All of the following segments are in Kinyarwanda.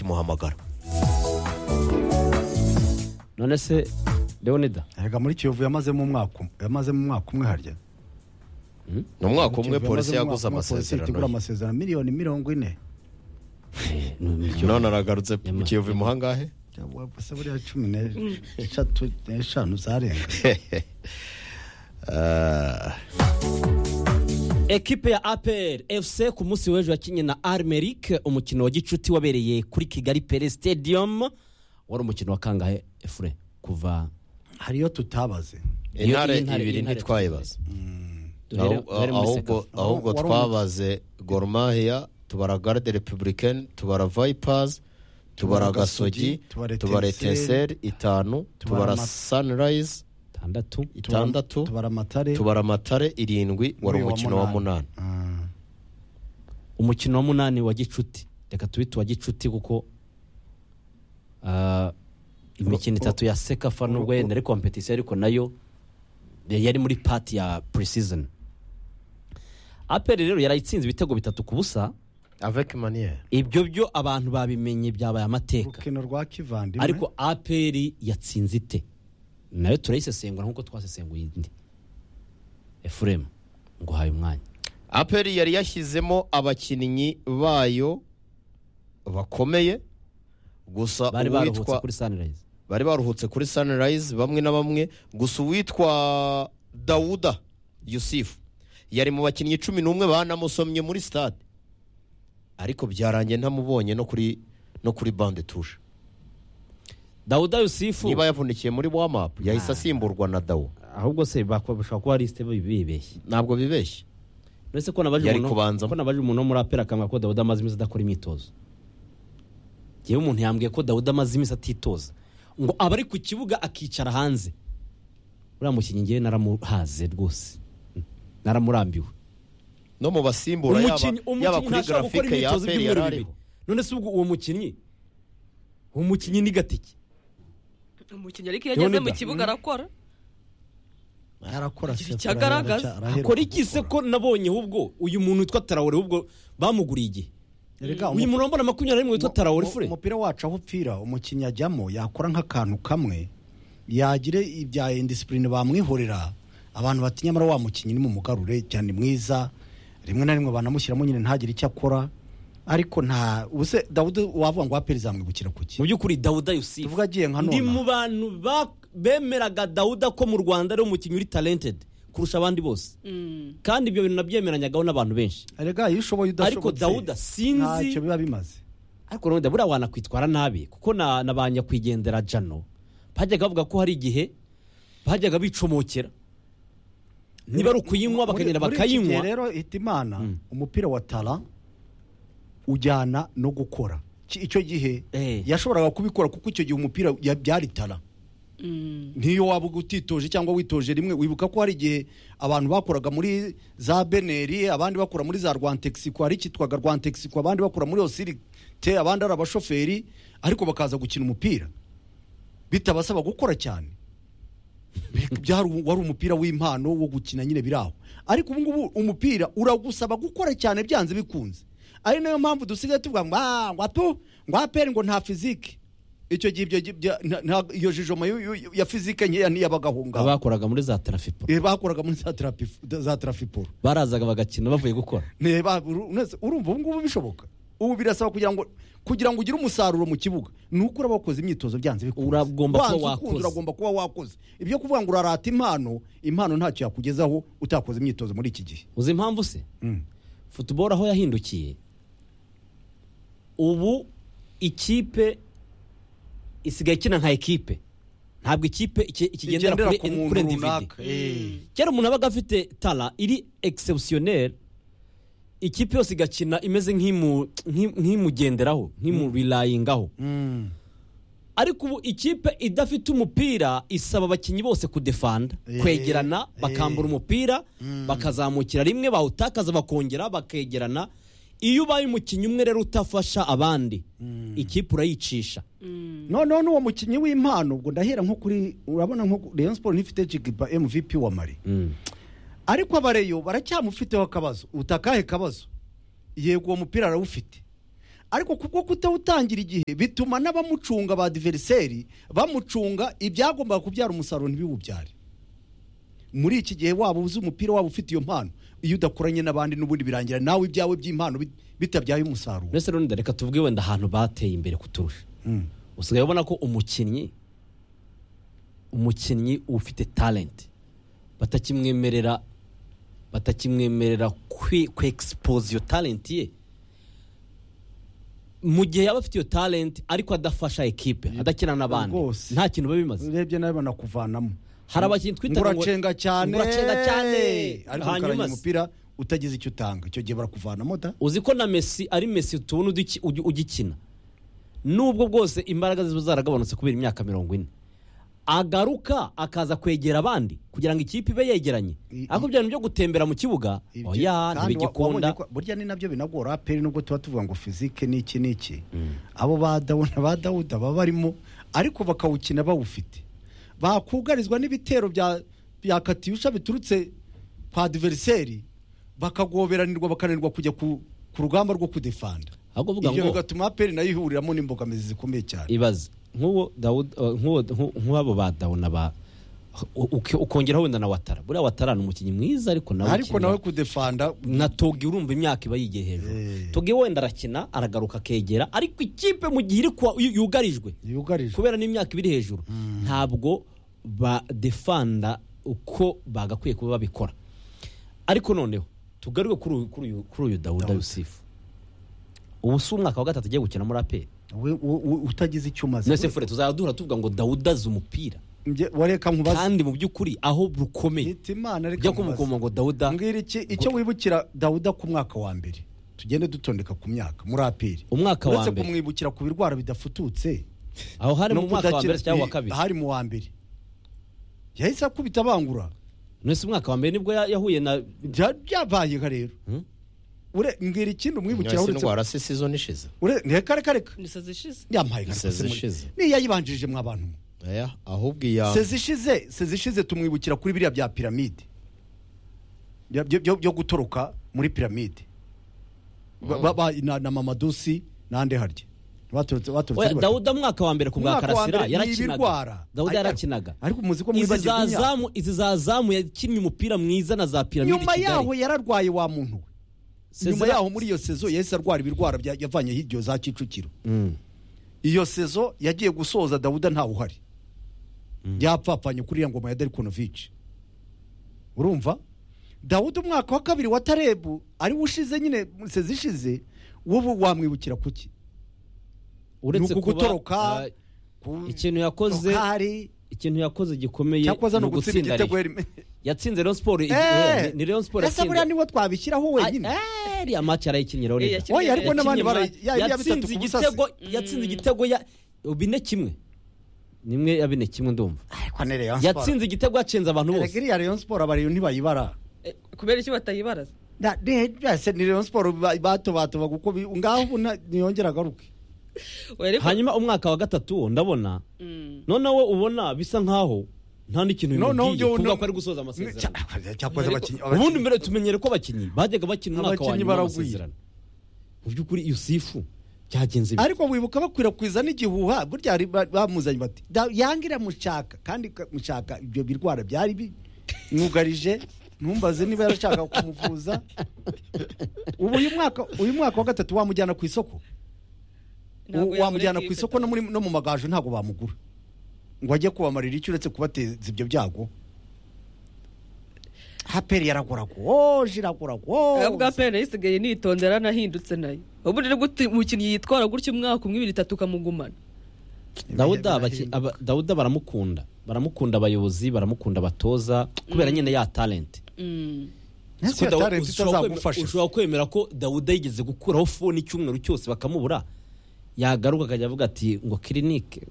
bakimuhamagara none se leonida erega muri kiyovu yamazemo umwaka umwe yamazemo umwaka umwe harya ni umwaka umwe Kiyovu polisi yamazemo yaguze umwaka umwe, polisi amasezerano ye. igura amasezerano miliyoni mirongo ine none aragarutse mu kiyovu imuha angahe Cyangwa se buriya cumi n'eshatu n'eshanu zarenga Ah, ekipe ya apr fc ku munsi w'ejo yakinnye na armeric umukino wa gicuti wabereye kuri kigali pere stadium wari umukino wa kangahe efure kuva hariyo tutabaze Iyo- intare iy'Intare- ibiri iy'Intare ntitwayibaza duhere Ahubwo- duhere muri ahubwo sekafa. ahubwo Wari umu- twabaze gormahiya tubara garde republicaine tubara vipers tubara Tubara gasogi Gasogi, tubara tubara Etincelle, etenseri itanu tubara tubara Ma- sunrise itandatu itandatu tubara amatare tubara amatare irindwi wari Uyu wa umukino wa munani Ah. umukino wa munani wa gicuti reka tubite uwa gicuti kuko ah, imikino itatu ya sekafa nubwo yenda ari kompetisiyo ariko nayo yari muri pati ya pre-season apr rero yarayitsinze ibitego bitatu ku busa avec manière ibyo byo abantu babimenye byabaye amateka urukino rwa kivandimwe ariko apr yatsinze ite nayo turayisesengura nk'uko twasesenguye indi efuremu nguhaye umwanya aperi yari yashyizemo abakinnyi bayo bakomeye gusa bari baruhutse uwitwa kuri sanirayizi bari baruhutse kuri sunrise bamwe na bamwe gusa uwitwa dawuda yusufu yari mu bakinnyi cumi n'umwe banamusomye muri stade ariko byarangiye ntamubonye no kuri no kuri bande tushe dawuda yusufu niba yavunikiye muri wamapu yahise asimburwa na dawo ahubwo se bakwa- bashobora kuba ari sitebe bibeshye ntabwo bibeshye uretse ko nabaje Yari umuntu kubanzamo. ko nabaje umuntu wo muri apera akanga ko dawuda amaze iminsi adakora imyitozo yewe umuntu yambwiye ko dawuda amaze iminsi atitoza ngo aba ari ku kibuga akicara hanze uriya mukinnyi ngewe naramuhaze rwose naramurambiwe no mu basimbura yaba umukinnyi yaba umukinnyi kuri ntashobora gukora garafike ya imyitozo aperi yari by'ibyumweru bibiri ariho none se ubwo uwo mukinnyi uwo mukinnyi ni gatike umukinnyi ariko iyo ageze mu Leonidas. kibuga arakora arakora Igihe se, cyagaragaza. arahera- arahera akora iki se gukora. ko nabonyeho ubwo uyu muntu witwa tarawore ubwo bamuguriye igihe Erega uyu muntu wambara makumyabiri n'imwe witwa tarawore mu- fure umupira wacu aho upfira umukinnyi ajyamo yakora nk'akantu kamwe yagire ibya indisipurine bamwihorera abantu bati nyamara wa mukinnyi ni mu mugarure cyane mwiza rimwe na rimwe banamushyiramo nyine ntagire icyo akora ariko nta ubuse dawudi wavuga ngo aperi zamwibukira kuki mu by'ukuri dawuda yusufu Tuvuge agiye nka ndi nona. mu bantu ba- bemeraga dawuda ko mu rwanda ari umukinnyi uri talentedi kurusha abandi bose kandi ibyo bintu nabyemeranyagaho n'abantu benshi erega iyo ushoboye udashobotse Ariko Dawudi sinzi- ntacyo biba bimaze ariko none buriya wanakwitwara nabi kuko na na ba nyakwigendera jano bajyaga bavuga ko hari igihe bajyaga bicomokera niba ari ukuyinywa bakagenda Muri- muri iki gihe bakayinywa rero hita imana umupira wa tara ujyana no gukora Ki- icyo gihe Eh. yashoboraga kubikora kuko icyo gihe umupira ya- byari tara n'iyo waba utitoje cyangwa witoje rimwe wibuka ko hari igihe abantu bakoraga muri za beneri abandi bakora muri za rwantexico hari icyitwaga rwantexico abandi bakora muri osirite abandi ari abashoferi ariko bakaza gukina umupira bitabasaba gukora cyane byari umu- wari umupira w'impano wo gukina nyine biraho ariko ubu ngubu umupira uragusaba gukora cyane byanze bikunze ari nayo mpamvu dusigaye tuvuga ngo "Ah, ngo atu ngo aperi ngo nta fizike icyo gihe ibyo gi- bya- nta- nta- iyo jijoma yu- yu- ya fizike nkeya niyabagahunga abakoraga muri za tarafipo bakoraga muri za tarapi- za tarafiporo barazaga bagakina bavuye gukora Neba, uru- nese, urumva ubu ngubu bishoboka ubu birasaba kugira ngo kugira ngo ugire umusaruro mu kibuga ni uko uraba wakoze imyitozo byanze bikunze Uragomba kuba Wanze ukunda, wakoze. uragomba kuba wakoze ibyo kuvuga ngo urarata impano impano ntacyo yakugezaho utakoze imyitozo muri iki gihe uzi impamvu se futuboro aho yahindukiye ubu ikipe isigaye ikina nka ekipe ntabwo ikipe iki- ikigendera Igendera kuri ku muntu kuri individi runaka. Eh. kera umuntu abaga afite tara iri exceptionnel ikipe yose igakina imeze nk'imu- nk'i- nk'imugenderaho nk'imurilayingaho ariko ubu ikipe idafite umupira isaba abakinnyi bose kudefanda Eh, kwegerana eh. bakambura umupira bakazamukira rimwe bawutakaza bakongera bakegerana iyo ubaye umukinnyi umwe rero utafasha abandi ikipe urayicisha noneho n'uwo mukinnyi w'impano ubwo ndahera nko kuri urabona nko ku- Rayon Sport ntifite Jigiba MVP wa Mali ariko abareyo baracyamufiteho akabazo utakahe kabazo yego uwo mupira arawufite ariko kubwo kutawutangira igihe bituma n'abamucunga ba diveriseri bamucunga ibyagombaga kubyara umusaruro ntibiwubyare muri iki gihe waba uzi umupira waba ufite iyo mpano iyo udakoranye n'abandi n'ubundi birangira nawe ibyawe by'impano bit- bitabyaye umusaruro mbese rero reka tuvuge wenda ahantu bateye imbere kuturusha Mm. usigaye ubona ko umukinnyi umukinnyi ufite talenti batakimwemerera batakimwemerera kwi kwegisipoza iyo talenti ye mu gihe yaba afite iyo talenti ariko adafasha ekipe adakina n'abandi rwose. nta kintu biba bimaze urebye nawe banakuvanamo hari abakinnyi twita ngo- nguracenga cyane nguracenga cyane ariko hanyuma ukaranya se. umupira utagize icyo utanga icyo gihe barakuvanamo da uzi ko na mesi ari mesi tubona uduki- ugi- ugikina nubwo bwose imbaraga ziba zaragabanutse kubera imyaka mirongo ine agaruka akaza kwegera abandi kugira ngo ikipe ibe yegeranye I- ariko ibyo bintu byo gutembera mu kibuga Ibyo- oya kandi wa- wabonye ntibigikunda ko- burya ni nabyo binagora aperi nubwo tuba tuvuga ngo fizike ni iki ni iki abo ba dawuda ba dawuda baba barimo ariko bakawukina bawufite bakugarizwa n'ibitero bya bya katiyusha biturutse kwa diveriseri bakagoberanirwa bakananirwa kujya ku ku rugamba rwo kudefanda ahubwo uvuga ibyo ngo bigatuma aperi nayo ihuriramo n'imbogamizi zikomeye cyane ibaze nk'uwo Dawud- uh, nk'uwo- nk'u- nk'abo ba dawuna ba u- uki- ukongeraho wenda na watara buriya watara ni umukinnyi mwiza ariko nawe ariko ukinira- nawe kudefanda na togi urumva imyaka iba yigiye hejuru Eh. togi wenda arakina aragaruka akegera ariko ikipe mu gihe iri kuwa- yu- yugarijwe yugarijwe kubera n'imyaka ibiri hejuru ntabwo badefanda uko bagakwiye kuba babikora ariko noneho tugaruke kuri uyu- kuri uyu- kuri uyu dawuda yusifu ubu si umwaka wa gatatu agiye gukina muri aperi We- we- we- utagize icyo umaze mwese fure tuzajya duhora tuvuga ngo dawuda azi umupira Njye- wareka nkubaze kandi mu by'ukuri aho rukomeye Nita Imana reka ujya nkubaze. kumukoma ngo dawuda mbwira iki icyo wibukira dawuda ku mwaka wa mbere tugende dutondeka ku myaka muri aperi Umwaka wa uretse mbere. kumwibukira ku birwara bidafututse aho hari no mu mwaka wa mbere kudakira- cyangwa wa kabiri hari mu wa mbere yahise akubita abangura mwese umwaka wa mbere nibwo ya- yahuye na Bya- byabaye nka rero Ure- mbwira ikindi umwibukira Nyasi uretse indwara se season ishize ure- reka reka reka gusa zishize yampaye Iseze ishize. niyayibanjirije mwa bantu mwe Aya, ahubwo iya sezishize sezishize tumwibukira kuri biriya bya piramide Bya- byo- byo byo gutoroka muri piramide Ba- ba- ba- na na mamadusi n'andi harya baturutse baturutse Oya, ari dawuda mwaka wa mbere ku bwa Umwaka wa karasira mbere yarakinaga n'ibirwara. dawuda Ariko- yarakinaga ariko muzi ko izi mwibagirwa za imyaka. zamu izi za zamu yakinnye umupira mwiza na za batatu. piramide i nyuma yaho kigali yararwaye wa muntu we nyuma Sezira- yaho muri iyo sezo yahise arwara ibirwara bya- yavanyeho iryo za kicukiro Mm. iyo sezo yagiye gusoza dawuda ntawe uhari yapfapfanye kuri iriya ngoma ya darikonovici urumva dawuda umwaka wa kabiri wa tarebu ariwo ushize nyine sezi ishize wowe wamwibukira kuki uretse Ni uku kuba, gutoroka, eh, ikintu yakoze hari ikintu yakoze gikomeye cyakoze ni no ugutsinda gutsinda igitego Rayon. yari- yatsinze Rayon Sport i- Eh, eh, ni Rayon Sport ese buriya yatsinze niwo twabishyiraho wenyine Ah, iriya match yarayikinnye rero Eh, Reda. yakinnye- Oya, ariko Yakinnye n'abandi ma- bara- ya- ya bitatu yatsinze ku busasi. igitego yatsinze igitego ya bine kimwe nimwe ya bine kimwe ndumva ariko ni Rayon Sport. yatsinze igitego yacenze abantu Erega bose iriya Rayon Sport abariyo ntibayibara Eh, kubera iki batayibaraza Na- ne- byose ni Rayon Sport ba- batobatoba kuko bi- ngaho ubu na- niyongere agaruke Oya, ariko- hanyuma umwaka wa gatatu wo ndabona Mm. noneho ubona bisa nkaho nta n'ikintu Noneho bimubwiye byo- kuvuga no- ko ari gusoza amasezerano Cya- cyakoze Ariko- abakinnyi ubundi mbere tumenyere ko abakinnyi bajyaga bakina umwaka wa Abakinnyi nyuma baraguye. w'amasezerano mu by'ukuri yusifu byagenze bite? ariko wibuka bakwirakwiza n'igihuha burya hari ba- bamuzanye bati "Da- yanga iramushaka kandi ka- mushaka ibyo birwara byari bi- mwugarije ntumbaze niba yarashaka kumuvuza ubu uyu mwaka uyu mwaka wa gatatu wamujyana ku isoko Ntabwo U- wamujyana yaboneka ku isoko no muri- no mu magaju ntabwo bamugura ngo ajye kubamarira icyo uretse kubateza ibyo byago haperi yaragoragoje Oya, bwa iragoragoje pene isigaye nitonze yaranahindutse nayo ubundi ni gute umukinnyi yitwara gutya umwaka umwe ibiri itatu ukamugumana dawuda abaki- aba- dawuda baramukunda baramukunda abayobozi baramukunda abatoza kubera nyine ya talent Mm. ntese Kudawu- talent ushobora kwemera- itazagufasha ushobora kwemera ko dawuda yigeze gukuraho fone icyumweru cyose bakamubura yagaruka akajya avuga ati ngo kirinike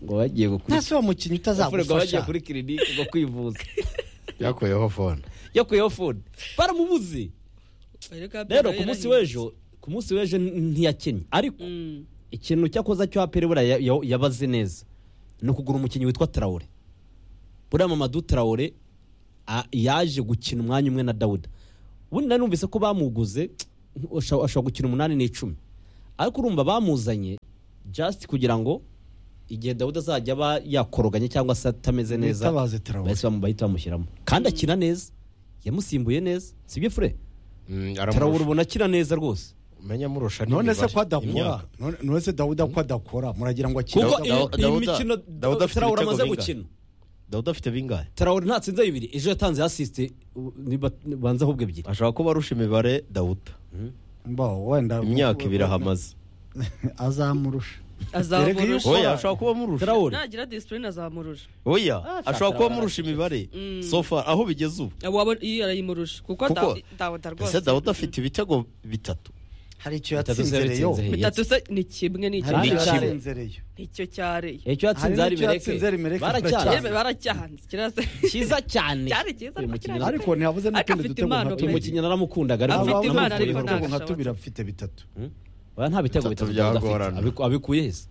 ngo bagiye gukurikiza ntese uwo mukinnyi bagiye utazagufasha kuri kirinike ngo kwivuza yakuyeho fone yakuyeho fone baramubuze Oya, ariko APR rero nayo ku munsi yarahindutse. w'ejo ku munsi w'ejo n- ntiyakenye ariko Mm. ikintu cyakoza cyo aperi buriya ya- ya- yabaze neza ni ukugura umukinnyi witwa tarawure buriya mamadu tarawure a- yaje gukina umwanya umwe na dawuda ubundi nari numvise ko bamuguze ashobora ashobora gukina umunani n'icumi ariko urumva bamuzanye just kugira ngo igihe dawudi azajya aba yakoroganye cyangwa se atameze neza Bitabaze Traoré. bahise bamu- bahita bamushyiramo kandi akina neza yamusimbuye neza sibyo fure Mm, tarawura aramurusha ubona akina neza rwose umenya amurusha none se n'imibare, ko adakora imyaka. None- none se dawudi ko adakora muragira ngo akire kuko Dawu- iyi Dawu- iyi Dawuda- mikino Dawuda afite tarawura ibitego amaze bingahe? gukina dawudi afite bingahe tarawura ntatsinze bibiri ejo yatanze asisite banza ahubwo ebyiri ashobora kuba arusha imibare dawuda Mbaho, wenda imyaka ibiri ahamaze azamurusha azamurusha oya ashobora kuba amurusha tarawura nagira disipurine azamurusha oya ashobora kuba amurusha imibare so far aho bigeze ubu abo abo iyo arayimurusha kuko Kuko- Dawu- ese dawuda rwose dawudi afite ibitego bitatu hari icyo Bitatu zero yatsinzereyo itsinze, hey, bitatu se ni kimwe n'icyo hari icyo Hari cyareye yatsinzereyo icyo cyareye icyo yatsinze hari Hari n'icyo yatsinze hari mereke Mereke yewe baracyaza baracyahanze kirasa cyiza cyane cyari cyiza uyu mukinnyi bakiranye. ariko ntihabuze Ariko n'utundi afite dutego impano nka pe. uyu tubiri mukinnyi naramukunda Afite Aba- abamukuriye impano, ariko urugo nka ntabasha tubiri afite bitatu oya nta bitego Bitatu bitatu Dawuda byagorana. afite Abiku- abikuye he se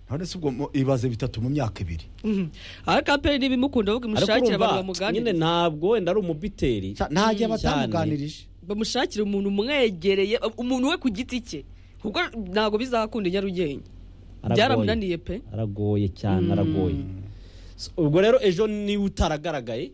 none se ubwo mu- ibaze bitatu mu myaka ibiri Mhm. ariko aperi n'ibimukunda ahubwo mushakire abantu nyine bamuganiriza ntabwo wenda ari umubiteri Cya- cyane. ntajya batamuganirije bamushakire umuntu umwegereye umuntu we ku giti cye kuko ntabwo bizakunda i nyarugenge Aragoye. byaramunaniye pe aragoye cyane aragoye So, ubwo rero ejo niba utaragaragaye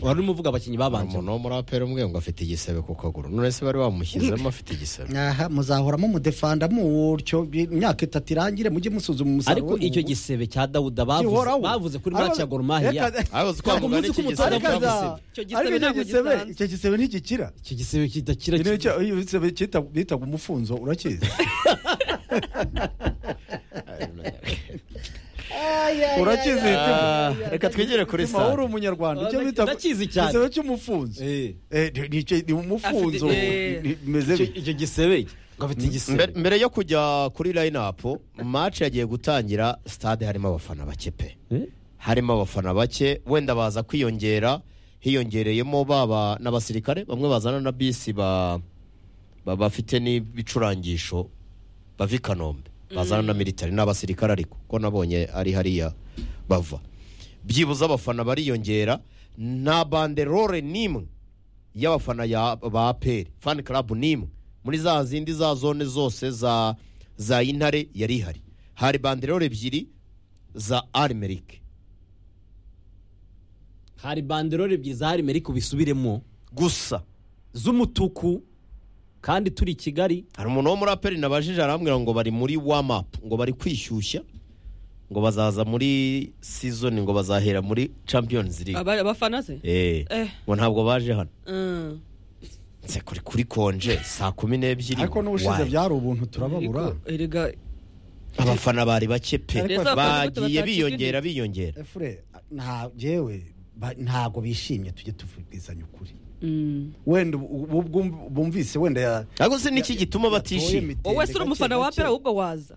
wari urimo uvuga abakinnyi babanje umuntu wo muri aperi umwe ngo afite igisebe ku kaguru none se bari bamushyizemo afite igisebe aha muzahoramo mudefanda mutyo imyaka itatu irangire mujye musuzuma umusaruro ariko icyo gisebe cya dawuda bavuze Gihoraho. bavuze kuri match ya gorumahiya Reka- aho Ntabwo twamugana muzi ko iki umutoza gisebe Ariko aza- cyamusebye Icyo gisebe ariko icyo ntabwo gisebe gisanzwe. icyo gisebe ntigikira icyo gisebe kidakira Icyo nicyo- iyo gisebe cyita- bitaga umufunzo urakizi urakizi Ah, reka twigere kuri Mutima, wowe uri sitade umunyarwanda icyo Ah, bita ndakizi cyane. igisebe cy'umufunzo Eh. Eh, ni- ni icyo- ni umufunzo Afite- eh. ni- bimeze Icyo- bi- icyo gisebe iki? ngo afite Mbere- igisebe mbere yo kujya kuri line up match yagiye gutangira stade harimo abafana bake pe Eh? harimo abafana bake wenda baza kwiyongera hiyongereyemo baba n'abasirikare bamwe bazana na bisi ba ba- bafite n'ibicurangisho bava i kanombe bazana na militari n'abasirikare ariko ko nabonye ari hariya bava byibuze abafana bariyongera nta banderore n'imwe y'abafana ya- ba aperi fani karabu n'imwe muri za zindi za zone zose za za intare yari ihari hari banderore ebyiri za arimerike hari banderore ebyiri za harime ariko bisubiremo gusa z'umutuku kandi turi i kigali hari umuntu wo muri aperi nabajije arambwira ngo bari muri wamapu ngo bari kwishyushya ngo bazaza muri season ngo bazahera muri champions league Aba- abafana se Eh, Eh. ngo ntabwo baje hano Mm. nse kuri kuri konje saa kumi n'ebyiri ariko n'ubushize Why? byari ubuntu turababura Ariko, erega abafana bari bake pe Ariko bagiye batacika biyongera intege. biyongera efure nta jewe ba- ntago bishimye tujye tuvugizanya ukuri mm. wenda ubu- ubu- bwum- bumvise wenda ya ariko se niki gituma batishima wowe se uri umufana wa aperi ahubwo waza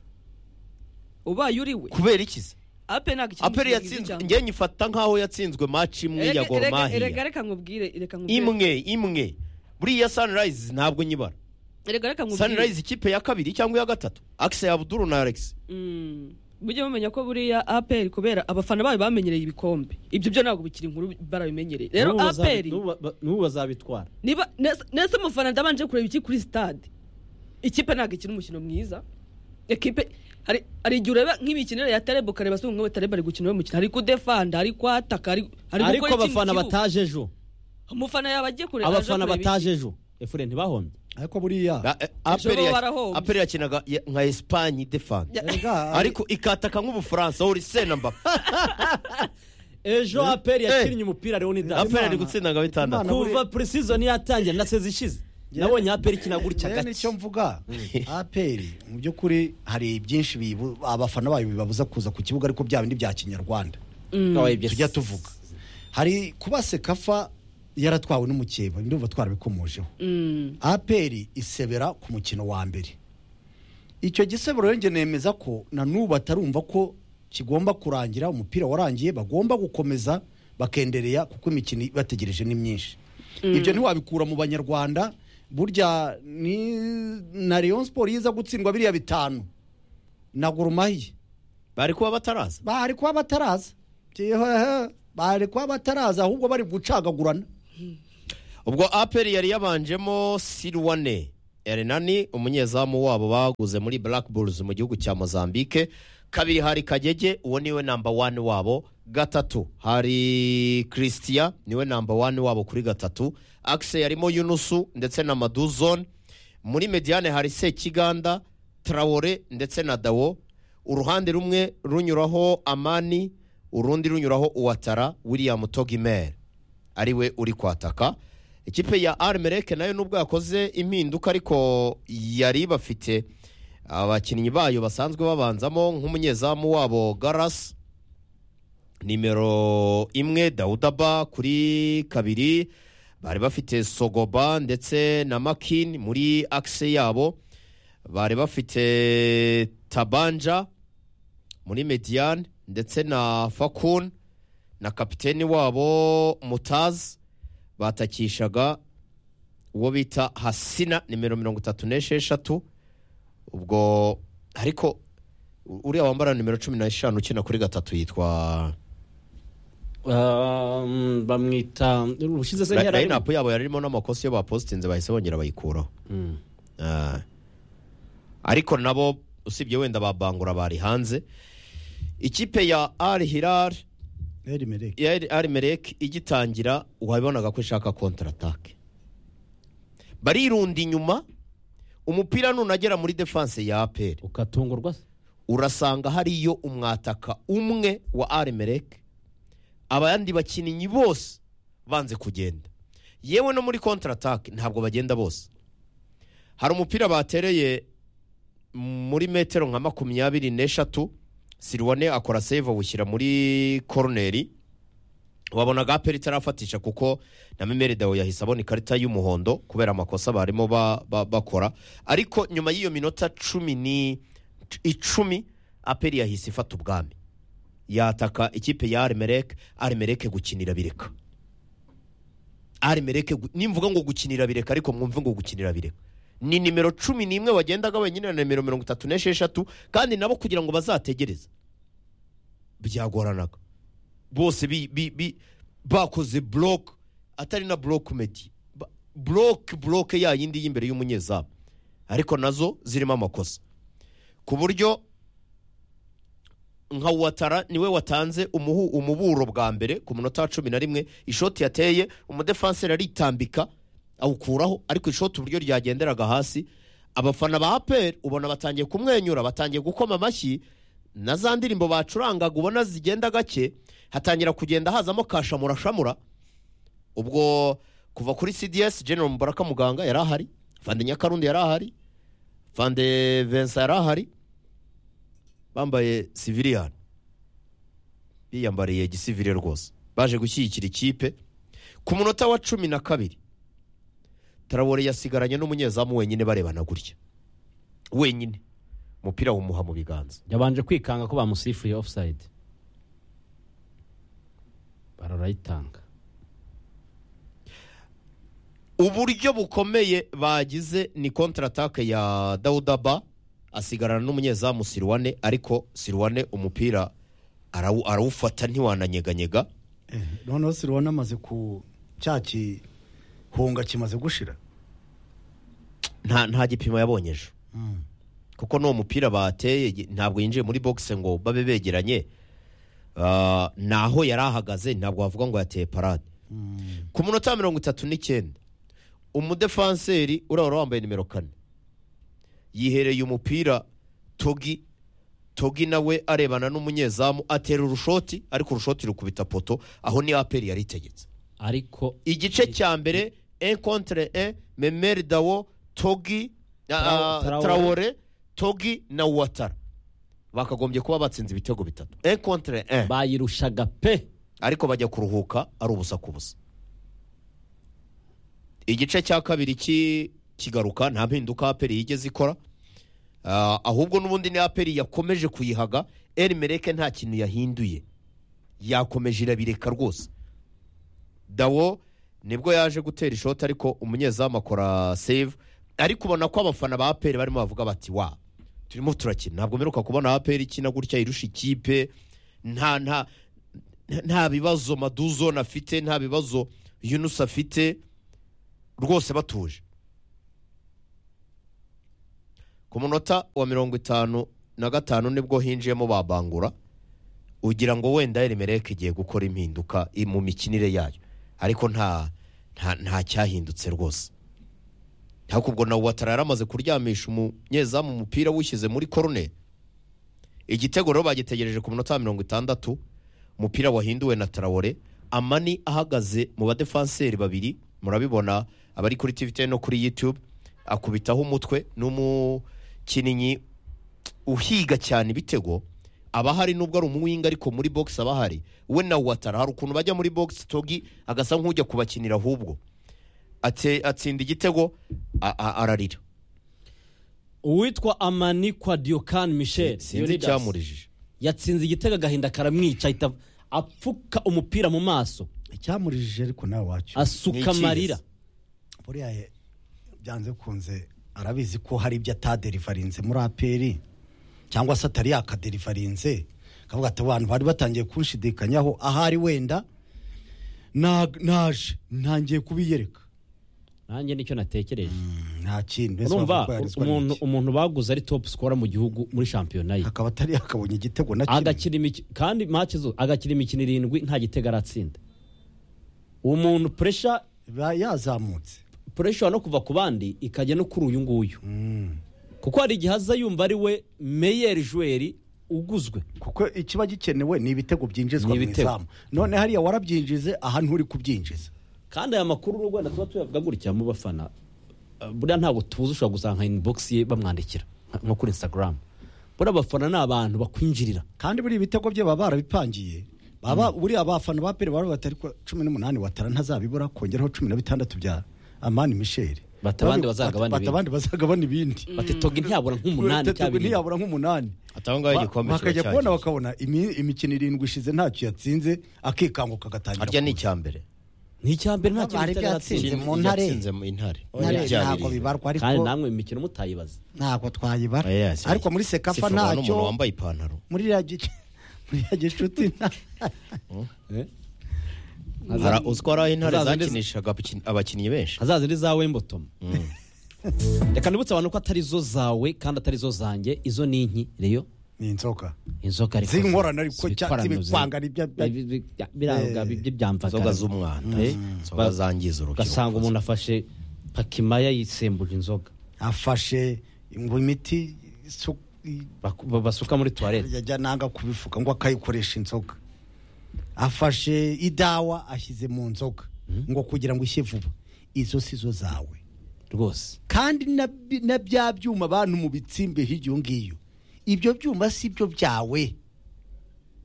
ubaye uri we kubera iki se aperi ntabwo ikintu aperi kigize yatsinzwe cyane. njye nyifata nk'aho yatsinzwe match imwe ya Erega- erega- erega goromahiya reka nkubwire reka imwe nkubwire imwe buriya sunrise ntabwo nyibara erega reka nkubwire sunrise ikipe ya kabiri cyangwa iya gatatu akise abuduru na alex Mm. mujye mumenya ko buriya aperi kubera abafana bayo bamenyereye ibikombe ibyo byo ntabwo bikiri inkuru barabimenyereye rero N'ubu bazabi- aperi n'ubu ba- n'ubu bazabitwara niba nese umufana ndabanje kureba iki kuri stade ikipe ntabwo ikina umukino mwiza ikipe hari hari igihe ureba nk'imikinire ya terebo ukareba se nk'uwo terebo ari gukina uwo mukino ari kudefanda ari kwataka ari ari gukora ariko iki mu abafana kibuga? bataje ejo umufana yaba agiye kureba aje abafana kureba iki? bataje ejo efure ntibahombye ariko buriya Ba- eh, Aperi bo ya- barahombye. aperi yakinaga ya- nka esipanye defanda Erega- ariko ikataka nk'ubufaransa aho urisena mbapa ejo aperi Eh. yakinnye umupira leonidas aperi ari gutsinda nka bitandatu kuva purisizoni yatangira na sezi ishize nabonye aperi ikina gutya Rero nicyo gake mvuga aperi mu by'ukuri hari byinshi bibu- abafana bayo bibabuza kuza ku kibuga ariko bya bindi bya kinyarwanda Nawe ibyo tujya si- tuvuga hari kuba sekafa yaratwawe n'umukeba ndumva twarabikomojeho Mm. aperi isebera ku mukino wa mbere icyo gisebero rero njye nemeza ko na n'ubu batarumva ko kigomba kurangira umupira warangiye bagomba gukomeza bakendereya kuko imikino bategereje ni myinshi ibyo ntiwabikura mu banyarwanda burya ni na leon siporo yiza gutsindwa biriya bitanu na gurumahiye bari kuba bataraza bari kuba bataraza Tihehe, bari kuba bataraza ahubwo bari gucagagurana ubwo aperi yari yabanjemo sirwane erenani umunyezamu wabo baguze muri black bulls mu gihugu cya mozambique kabiri hari kagege uwo niwe namba wani wabo gatatu hari christian niwe namba wani wabo kuri gatatu akise yarimo yunusu ndetse na maduzone muri mediane hari sekiganda tarawore ndetse na dawo uruhande rumwe runyuraho amani urundi runyuraho uwatara william togimere ariwe uri kwataka ikipe ya arimereke nayo nubwo yakoze impinduka ariko yari bafite abakinnyi bayo basanzwe babanzamo nk'umunyezamu wabo garasi nimero imwe dawudaba kuri kabiri bari bafite sogoba ndetse na makini muri akise yabo bari bafite tabanja muri mediyane ndetse na fakun na kapiteni wabo mutazi batakishaga uwo bita hasina nimero mirongo itatu n'esheshatu ubwo ariko u- uriya wambara nimero cumi n'eshanu ukina kuri gatatu yitwa Um, bamwita ushyize se ntiyari arimo? layinapu yabo yarimo n'amakosa iyo bapositinze bahise bongera bayikuraho Mm. Ah. ariko nabo usibye wenda babangura bari hanze ikipe ya ari hirari erimereke ya Al- Al Merrek igitangira wabonaga ko ishaka kontaratake barirunda inyuma umupira nunagera muri defanse ya aperi ukatungurwa se urasanga hariyo umwataka umwe wa arimereke abandi bakinnyi bose banze kugenda yewe no muri kontaratake ntabwo bagenda bose hari umupira batereye muri metero nka makumyabiri n'eshatu siriwane akora save awushyira muri koroneri wabonaga aperi itarafatisha kuko na memeri dawe yahise abona ikarita y'umuhondo kubera amakosa barimo ba- ba- bakora ariko nyuma y'iyo minota cumi ni icumi aperi yahise ifata ubwami yataka ikipe ya arimereke arimereke gukinira bireka arimereke gu- nimvuga ngo gukinira bireka ariko mwumve ngo gukinira bireka ni nimero cumi n'imwe wagendaga wenyine na nimero mirongo itatu n'esheshatu kandi nabo kugira ngo bazategereze byagoranaga bose bi, bi, bi, bakoze block atari na block medi Ba- block block ya yindi y'imbere y'umunyezamu ariko nazo zirimo amakosa ku buryo nka watara niwe watanze umuhu umuburo bwa mbere ku munota wa cumi na rimwe ishoti yateye umudefanseri aritambika awukuraho ariko ishoti uburyo ryagenderaga hasi abafana ba aperi ubona batangiye kumwenyura batangiye gukoma amashyi na za ndirimbo bacurangaga ubona zigenda gake hatangira kugenda hazamo kashamurashamura ubwo kuva kuri cds general mubaraka muganga yari ahari fande nyakarundi yari ahari fande vincent yari ahari bambaye civilian biyambariye gisivile rwose baje gushyigikira ikipe ku munota wa cumi na kabiri tarawore yasigaranye n'umunyezamu wenyine barebana gutya wenyine umupira wumuha mu biganza yabanje kwikanga ko bamusifuye offside bararayitanga uburyo bukomeye bagize ni kontaratake ya dawudaba asigarana n'umunyezamu sirwane ariko sirwane umupira arawu- arawufata ntiwananyeganyega noneho sirubona amaze ku cya gihunga kimaze gushira nta nta gipimo yabonye ejo kuko n'uwo mupira bateye gi- ntabwo yinjiye muri bogisi ngo babe begeranye Ah, naho yari ahagaze ntabwo wavuga ngo yateye parade ku munota wa mirongo itatu n'icyenda umudefanseri urahora wambaye nimero kane yihereye umupira togi togi nawe arebana n'umunyezamu atera urushoti ariko urushoti rukubita poto aho ni aperi yari itegetse ariko igice cya mbere e contre e memeri dawo togi na- Trao- ah, Traore. traore togi na watara bakagombye kuba batsinze ibitego bitatu e contre e bayirushaga pe ariko bajya kuruhuka ari ubusa ku busa igice cya kabiri ki- kigaruka nta mpinduka aperi yigeze ikora Ah, ahubwo n'ubundi ni aperi yakomeje kuyihaga erimereke nta kintu yahinduye yakomeje irabireka rwose dawo nibwo yaje gutera ishoti ariko umunyezamu akora save ariko ubona ko abafana ba aperi barimo bavuga bati wa turimo turakina ntabwo mperuka kubona aperi ikina gutya irusha ikipe nta nta nta bibazo maduzone afite nta bibazo yunusi afite rwose batuje ku munota wa mirongo itanu na gatanu nibwo hinjiyemo babangura ugira ngo wenda erimereke igiye gukora impinduka i- mu mikinire yayo ariko nta nta nta cyahindutse rwose ariko ubwo nawe watara yari amaze kuryamisha umunyezamu umupira wishyize muri korone igitego rero bagitegereje ku munota wa mirongo itandatu umupira wahinduwe na tarawore amani ahagaze mu badefanseri babiri murabibona abari kuri tiviteni no kuri yutube akubitaho umutwe n'umukinnyi uhiga cyane ibitego aba ahari nubwo ari umuwinga ariko muri bogisi aba ahari we na watara hari ukuntu bajya muri bogisi togi agasa nk'ujya kubakinira ahubwo Ate- atsinda igitego a- a- ararira uwitwa amani kwa diokani michel sinzi icyamurijije yatsinze igitego agahinda karamwica ahita apfuka umupira mu maso icyamurijije ariko nawe wacyo asuka Ni amarira ikihe? buriya ye- byanze bikunze arabizi ko hari ibyo ataderivarinze muri aperi cyangwa se atari yakaderivarinze akavuga ati abantu bari batangiye kunshidikanyaho ahari wenda na- naje ntangiye kubiyereka nanjye nicyo natekereje Mm, nta kindi mbese urumva bavuga ko yarizwa umuntu n'iki. umuntu baguze ari top scorer mu gihugu muri shampiyona ye akaba atari yakabonye igitego na kimwe agakina imikino kandi match zo agakina imikino irindwi nta gitego aratsinda uwo muntu pressure Ba- yazamutse pressure no kuva ku bandi ikajya no kuri uyu nguyu kuko hari igihe aza yumva ari we meyeri juweri uguzwe kuko ikiba gikenewe ni ibitego byinjizwa Ni mu ibitego. izamu none hariya warabyinjize aha nturi kubyinjiza kandi aya makuru n'u rwanda tuba tuyavuga gutya mu bafana eh, buriya ntabwo tuzi ushobora gusanga inbox ye bamwandikira nka- nko kuri instagram buriya abafana ni abantu bakwinjirira kandi buriya ibitego bye baba barabipangiye baba buriya abafana ba peri bari batari kuwa cumi n'umunani watara ntazabibura kongeraho cumi na bitandatu bya amani misheri Bata abandi bazagabana ibindi. abandi bazagabana ibindi batitoga ntiyabura nk'umunani Batatu cyabiri ntiyabura nk'umunani atangaho igikombe kiba bakajya kubona cyagiye bakabona imi- imikino irindwi ishize ntacyo yatsinze akikanguka agatangira harya ni kuza. icya mbere ni icyambere nta kintu Bari kitari atsinze. byatsinze. Tsinze mu ntare. Yatsinze mu intare Ntare Ibyaha ntabwo birindwi. bibarwa kandi ariko namwe imikino mutayibaza ntabwo twayibara Oya, si- ariko muri sekafa sifurwa n'umuntu ntacyo wambaye ipantaro muri ya gice muri ya gicuti nta- Hari- uzi ko hari aho intare Hazaza neza. zakinishaga abakini- abakinnyi benshi hazaza ari za wembotomo reka nibutse abantu ko atari zo zawe kandi atari zo zanjye izo ni inki reyo ni inzoka inzoka ariko Zinkorana ariko zibitwarana cya- zibikwanga ni bya- bya- bi- bi- bya- biranga Eh, bi- byo byamvaga inzoga z'umwanda Eh, inzoga zangiza urubyiruko ugasanga umuntu afashe pakimaya yisembuje inzoga afashe ngo imiti isu- i- baku- ba- basuka muri tuwarete yajya nanga kubifuka ngo akayikoresha inzoga afashe idawa ashyize mu nzoga ngo kugira ngo ishye vuba izo si zo zawe rwose kandi na bi- na bya byuma abantu mu bitsimbe hirya iyo ngiyo ibyo byuma si byo byawe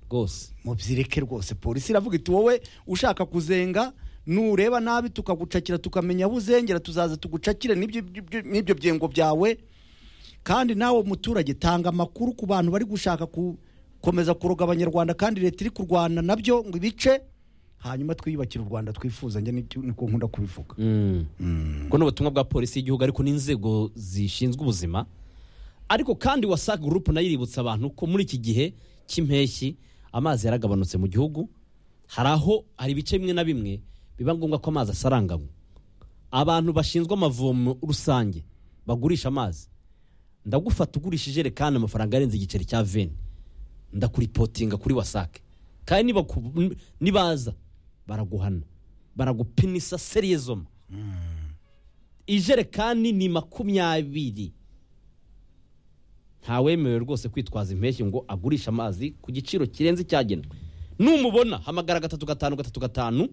rwose mubyireke rwose polisi iravuga iti wowe ushaka kuzenga nureba nabi tukagucakira tukamenya aho uzengera tuzaza tugucakire n'ibyo- n'ibyo n'ibyo byengo byawe kandi nawe muturage tanga amakuru ku bantu bari gushaka gukomeza kuroga abanyarwanda kandi leta iri kurwana nabyo ngo ibice hanyuma twiyubakire u rwanda twifuza njye nicyo- niko nkunda kubivuga Mm. ubwo ni ubutumwa bwa polisi y'igihugu ariko n'inzego zishinzwe ubuzima ariko kandi wasac group nayo iributsa abantu ko muri iki gihe cy'impeshyi amazi yaragabanutse mu gihugu hari aho hari ibice bimwe na bimwe biba ngombwa ko amazi asaranganywa abantu bashinzwe amavomo rusange bagurisha amazi ndagufata ugurisha ijerekani amafaranga arenze igiceri cya veni ndakuripotinga kuri wasake kandi niba ku- nibaza baraguhana baragupinisa seriyezoma ijerekani ni makumyabiri ntawemerewe rwose kwitwaza impeshyi ngo agurishe amazi ku giciro kirenze icyagenwe numubona hamagara gatatu gatanu gatatu gatanu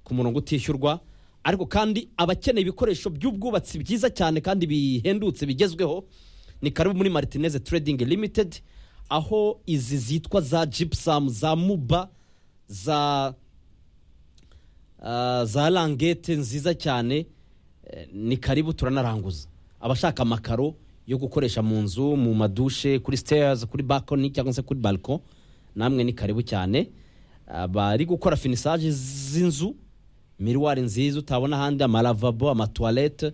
ku murongo utishyurwa ariko kandi abakeneye ibikoresho by'ubwubatsi byiza cyane kandi bihendutse bigezweho ni karibu muri martinez trading limited aho izi zitwa za gypsum za muba za ah, za langete nziza cyane eh, ni karibu turanaranguza abashaka amakaro yo gukoresha mu nzu mu madushe kuri stairs kuri balcony cyangwa se kuri balcon namwe ni karibu cyane Ah, bari gukora finisage z'inzu miruwari nziza utabona ahandi amalavabo amatuwarete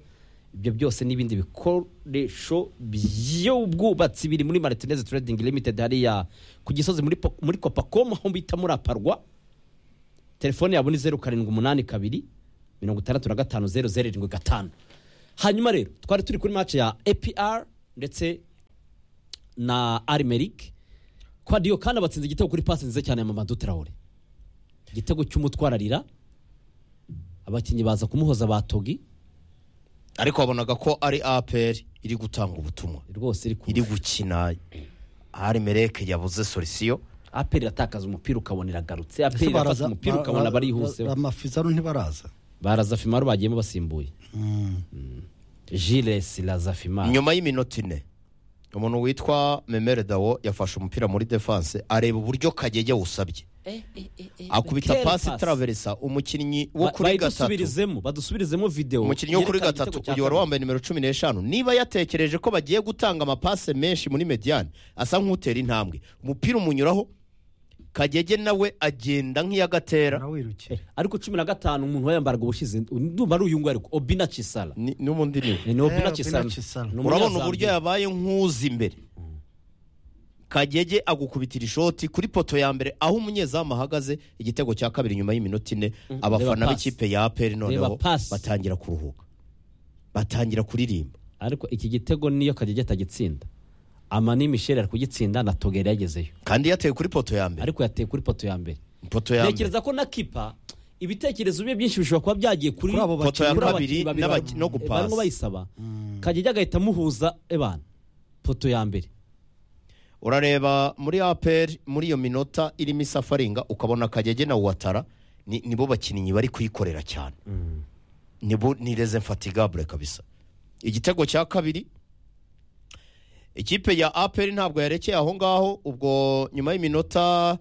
ibyo byose n'ibindi bikoresho by'ubwubatsi biri muri martinez trading limited hariya ku gisozi muri po- muri kopacom aho bita muri aparwa telefone yabo ni zeru karindwi umunani kabiri mirongo itandatu na gatanu zeru zeru irindwi gatanu hanyuma rero twari turi kuri match ya apr ndetse na arimerike kwadiyo kandi abatsinze igitego kuri pasi nziza cyane ya mama duterahure igitego cy'umutwararira abakinnyi baza kumuhoza ba togi ariko wabonaga ko ari aperi iri gutanga ubutumwa rwose iri iri kumwe gukina arimereke yabuze solisiyo aperi iratakaza umupira ukabona iragarutse Ese aperi irafata umupira ba- ukabona ba- ba- barihuse amafizaro ntibaraza baraza fimaro bagiyemo basimbuye jilesi raza fimaro nyuma y'iminota ine umuntu witwa memere dawo yafashe umupira muri defanse areba uburyo kagege wusabye akubita Kera pasi pasi. taraveresa umukinnyi wo Ba- kuri gatatu bayidusubirizemo badusubirizemo videwo umukinnyi wo kuri yerekana gatatu igitego cya uyu wari kabiri. wambaye nimero cumi n'eshanu niba yatekereje ko bagiye gutanga amapase menshi muri mediyani asa nk'utera intambwe umupira umunyuraho kagege nawe agenda nk'iyagatera nawirukiye ariko cumi na gatanu umuntu wayambaraga ubushize ndumva ari uyu nguyu ariko obina cisara Ni- n'umundi niwe ni obina Obina cisara Chisala. urabona uburyo yabaye nk'uzi imbere kagege agukubitira ishoti kuri poto ya mbere aho umunyezamu ahagaze igitego cya kabiri nyuma y'iminota ine abafana Reba b'ikipe ya aperi noneho Reba pasi. batangira kuruhuka batangira kuririmba ariko iki gitego niyo kagege atagitsinda amani misheri ari kugitsinda na togeri yagezeyo kandi yateye kuri poto ya mbere ariko yateye kuri poto ya mbere poto ya mbere ntekereza ko na kipa ibitekerezo bye byinshi bishobora kuba byagiye kuri Kuri abo kuri poto ya abakinnyi kabiri babiri n'abaki- ba- no barimo gupasa bayisaba kagege agahita amuhuza ebana poto ya mbere urareba muri aperi muri iyo minota irimo isafaringa ukabona kagege na watara ni- nibo bakinnyi bari kuyikorera cyane nibo ni reze mfatigabure kabisa igitego cya kabiri ikipe ya aperi ntabwo yarekeye aho ngaho ubwo nyuma y'iminota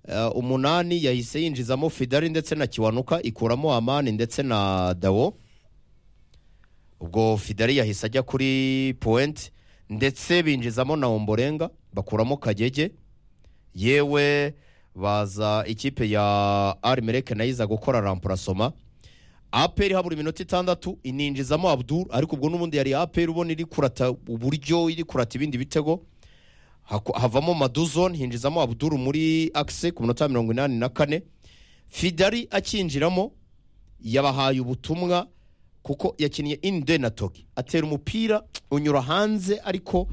eh, umunani yahise yinjizamo fidari ndetse na kiwanuka ikuramo amani ndetse na dawo ubwo fidari yahise ajya kuri puwenti ndetse binjizamo na omborenga bakuramo kagege yewe baza ikipe ya arimereke nayo iza gukora rampurasoma aperi habura iminota itandatu ininjizamo abdul ariko ubwo n'ubundi yari aperi ubona iri kurata uburyo iri kurata ibindi bitego Haku- havamo maduzon hinjizamo abdul muri akise ku minota mirongo inani na kane fidari akinjiramo yabahaye ubutumwa kuko yakiniye inde na toki atera umupira unyura hanze ariko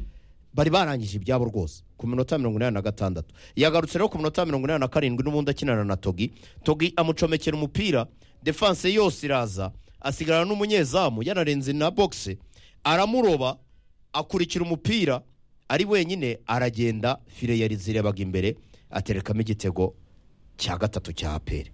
bari barangije ibyabo rwose ku minota mirongo inani na gatandatu yagarutse rero ku minota mirongo inani na karindwi n'ubundi akinana na togi togi amucomekera umupira defanse yose iraza asigarana n'umunyezamu yanarenze na bogisi aramuroba akurikira umupira ari wenyine aragenda fire yari zirebaga imbere aterekamo igitego cya gatatu cya aperi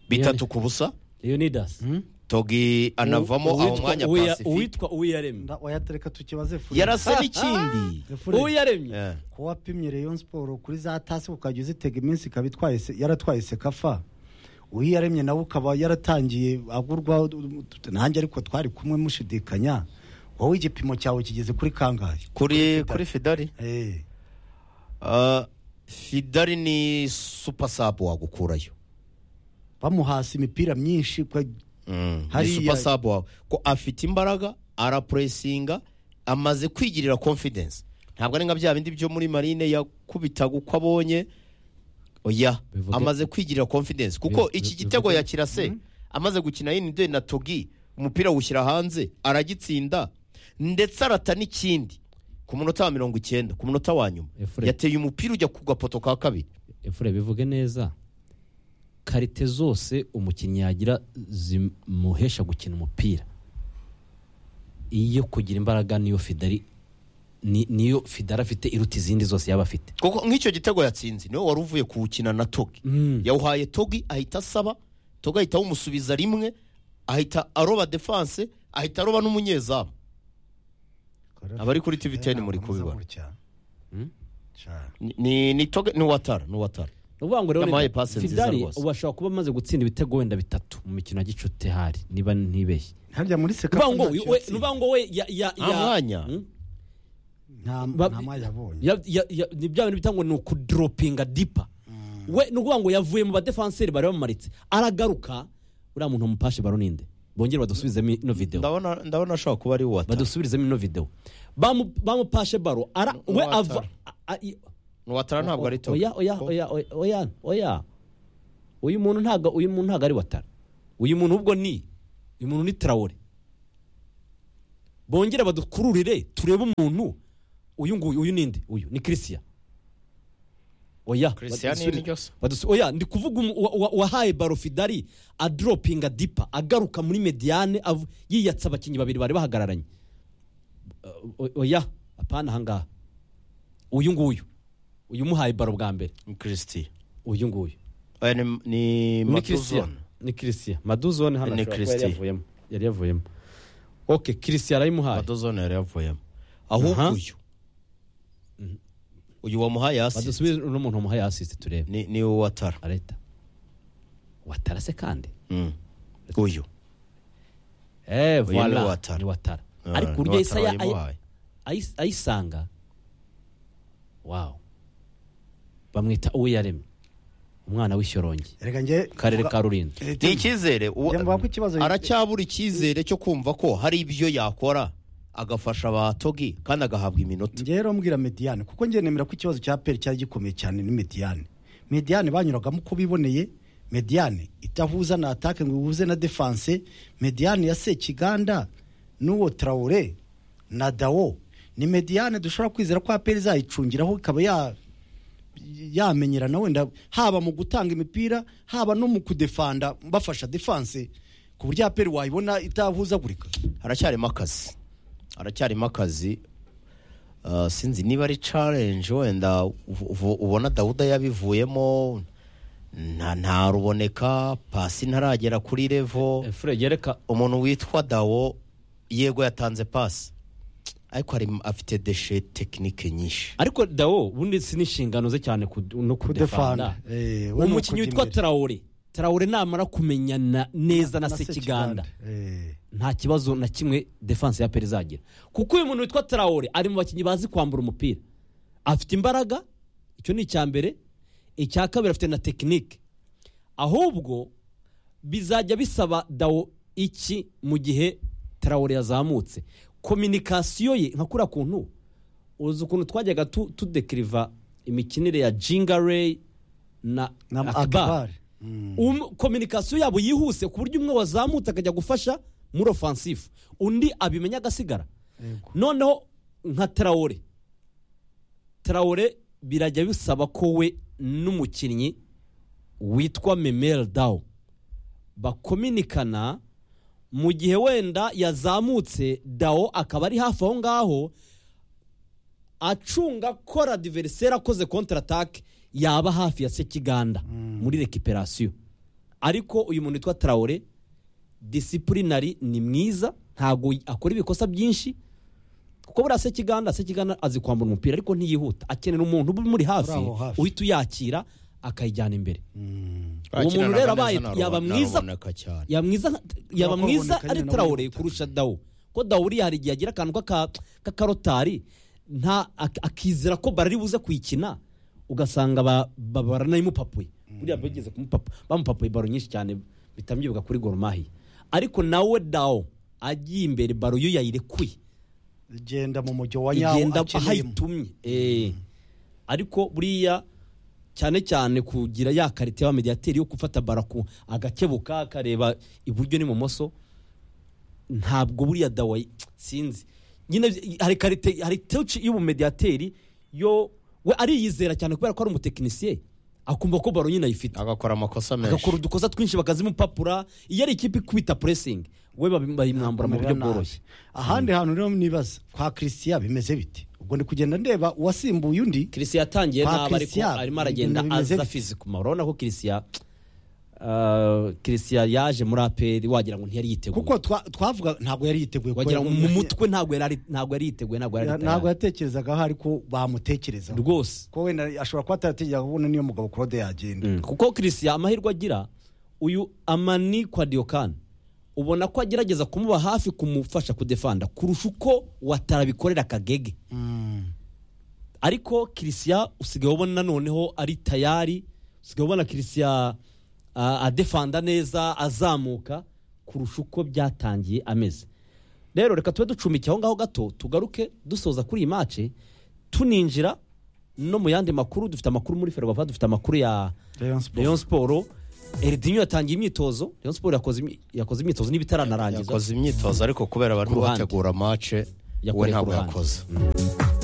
bitatu ku busa leonidas togi anavamo aho Uwitwa mwanya Uwiya- pacifique uwitwa uwiyaremye wayatereka tukibaze furi yarase n'ikindi Furi, uwiyaremye Eh. ko wapimye Rayon Sport kuri za tasi ukajya uzitega iminsi ikaba itwaye se- yaratwaye sekafa uyaremye nawe ukaba yaratangiye agurwa nanjye ariko twari kumwe mushidikanya wowe igipimo cyawe kigeze kuri kangahe kuri kuri fidari Eh, Ah, fidari ni supa sabu wagukurayo bamuhasi imipira myinshi kwa- Mm, ni Hariya- supa sabu wawe ko afite imbaraga arapuresinga amaze kwigirira confidence ntabwo ari nka bya bindi byo muri marine yakubitaga uko abonye oya Bivuge- amaze kwigirira confidence kuko Bivuge- iki gitego bivuge- yakirase amaze gukina yinde na togi umupira awushyira hanze aragitsinda ndetse arata n'ikindi ku munota wa mirongo icyenda ku munota wa nyuma Efure. yateye umupira ujya ku gapoto ka kabiri efure bivuge neza karite zose umukinnyi yagira zimuhesha gukina umupira iyo kugira imbaraga niyo fidari ni- niyo fidari afite iruta izindi zose yaba afite kuko nk'icyo gitego yatsinze niwe wari uvuye kuwukina na togi yawuhaye togi ahita asaba togi ahita awumusubiza rimwe ahita aroba defanse ahita aroba n'umunyezamu Abari kuri TV10 Eh, ntabwo muri muza kubibona. gutya. Cyane. Ni- ni ni togi ni watara ni watara ni ukuvuga ngo rero Yamuhaye ni- pasi nziza fidari rwose. ubu ashobora kuba amaze gutsinda ibitego wenda bitatu mu mikino ya gicuti hari niba ntibeshye harya muri ni ukuvuga sekafa ngo we- ntacyo we ni yatsinze. ukuvuga ngo we ya ya Nta ya- mwanya. Hmm? nta Ba- nta mwanya abonye ya- ya- ya- ni bya bintu bita ngo ni ukudoropinga dipa we ni ukuvuga ngo yavuye mu badefanseri bari bamumaritse aragaruka uriya muntu wamupashe baro ninde bongere badusubizemo ino videwo ndabona ndabona ashobora kuba ari watara badusubizemo ino videwo Bamu- bamupashe baro ara we Uwatara. ava a- a- i- ni watara ntabwo ari togi oya oya oya oya, oya oya uyu muntu ntago uyu muntu ntago ari watara uyu muntu ubwo ni uyu muntu ni tarawore bongere badukururire turebe umuntu uyu nguyu uyu ninde uyu ni christian oya Christian badusubire- ni ryose. badus- oya ndi kuvuga umu- uwa- uwa- uwahaye barofidari adropinga dipa agaruka muri mediane avu- yiyatsa abakinnyi babiri bari bahagararanye O- oya apana ahangaha uyu nguyu uyu umuhaye baro bwa mbere ni christian uyu nguyu Aya ni- ni ni christian matuzone ni christian maduzone hano Ni ashobora kuba yari Christian. yavuyemo yari yavuyemo ok christian arayimuhaye matuzone yari yavuyemo ahubwo Aha. uyu uyu wamuhaye hasi badusubire uno muntu wamuhaye asisite turebe ni ni uwo watara areta watarase kandi Mm. uyu eh Uyu ni voila Ouattara. ni watara Ah, ni ariko uburyo Ouattara Yesaya wayimuhaye. ay- ayis- ayisanga wow bamwita uwo yaremye umwana w'ishyorongi reka njye karere ka rulindo Eh, ni icyizere uwo- Njye mvuga ko ikibazo- aracyabura icyizere cyo kumva ko hari ibyo yakora agafasha abatogi kandi agahabwa iminota njye rero mbwira mediyane kuko njye nemera ko ikibazo cya peri cyari gikomeye cyane ni mediyane mediyane banyuragamo uko biboneye mediyane itahuza na atake ngo ihuze na defanse mediyane ya sekiganda n'uwo tarawure na dawo ni mediyane dushobora kwizera ko aperi izayicungiraho ikaba ya yamenyerana wenda haba mu gutanga imipira haba no mu kudefanda bafasha defanse ku buryo aperi wayibona itahuzagurika haracyarimo akazi haracyarimo akazi Ah, sinzi niba ari challenge wenda uvu- uvu- ubona dawuda yabivuyemo nta ntaruboneka pasi ntaragera kuri revo fure yereka umuntu witwa dawo yego yatanze pasi ariko hari afite deshe tekinike nyinshi ariko dawo ubundi si n'inshingano ze cyane kudu- no kudefanda Kudefanda, eh, we ni umukinnyi ukujya witwa imbere. tarawure tarawure namara kumenyana neza na sekiganda Eh. nta kibazo na kimwe defanse ya peri izagira kuko uyu muntu witwa tarawore ari mu bakinnyi bazi kwambura umupira afite imbaraga icyo ni icya mbere icya kabiri afite na tekinike ahubwo bizajya bisaba dawo iki mu gihe tarawore yazamutse kominikasiyo ye nka kuriya kuntu uzi ukuntu twajyaga tu- tudekiriva imikinire ya jinga reyi na, na na akabari Um- kominikasiyo yabo yihuse ku buryo umwe wazamutse akajya gufasha muri ofansifu undi abimenya agasigara Yego. noneho nka tarawore tarawore birajya bisaba ko we n'umukinnyi witwa memel dawo bakominikana mu gihe wenda yazamutse dawo akaba ari hafi aho ngaho acunga ko radiveriseri akoze kontratake yaba hafi ya sekiganda muri rekiperasiyo ariko uyu muntu witwa tarawore disiplinari ni mwiza ntabwo akora ibikosa byinshi kuko buriya sekiganda sekiganda azi kwambura umupira ariko ntiyihuta akenera umuntu uba umuri hafi aho hafi. uhita uyakira akayijyana imbere uwo muntu rero abaye yaba mwiza Naruboneka cyane yaba mwiza yaba Ntabwo mwiza aboneka ari nyine tarawure n'abayihuta. kurusha dawo ko dawo uriya hari igihe agira akantu k'aka- k'akarotari nta ak- akizera ko bari buze kuyikina ugasanga ba- ba- baranayimupapuye buriya bageze kumupapa bamupapuye baro nyinshi cyane bihita byibuka kuri goromahi ariko nawe dawo agiye imbere baro yo yayirekuye igenda mu mujyo wa nyawo igenda aho akeneyemo ayitumye Eh. ariko buriya cyane cyane kugira ya karite ya mediyateri yo gufata baraku agakebuka akareba iburyo n'ibumoso ntabwo buriya dawa sinzi nyine hari karite hari touch y'ubumediyateri yo we ariyizera cyane kubera ko ari umutekinisiye akumva ko baro nyine ayifite agakora amakosa menshi agakora udukosa twinshi bakazimupapura iyo ari ikipe ikubita puresingi we babi- bayimwambura mu buryo Nabi. bworoshye ahandi hantu rero nibaza kwa christian bimeze bite ubwo ndi kugenda ndeba uwasimbuye undi kirisiya yatangiye Kwa nabi ariko Christian, arimo aragenda ibintu bimeze aza bite? fizikuma urabona ko kirisiya ah, kirisiya yaje muri aperi wagira ngo ntiyari yiteguye kuko twa- twavuga ntabwo yari yiteguye ko wagira ngo yari- mu mutwe ntabwo yari ari- ntabwo yari yiteguye ntabwo yari ari ntabwo tayari. yatekerezagaho ariko bamutekerezaho rwose ko wenda ashobora kuba ataratekereza kubona niyo mugabo claude yagenda Mm. kuko kirisiya amahirwe agira uyu amani kwa diyokani ubona ko agerageza kumuba hafi kumufasha kudefanda kurusha uko watarabikorera akagege Mm. ariko kirisiya usigaye ubona noneho ari tayari usigaye ubona kirisiya ah, adefanda neza azamuka kurusha uko byatangiye ameze rero reka tube ducumbike aho ngaho gato tugaruke dusoza kuri iyi mace tuninjira no mu yandi makuru dufite amakuru muri ferwafa dufite amakuru ya Rayon Sports. Rayon Sport eridinyo yatangiye imyitozo rayon siporo yakoze imi- yakoze imyitozo n'ibitararangiza yakoze imyitozo ariko kubera barimo Ku ruhande. bategura mace we Yakoreye ku ntabwo ruhande. yakoze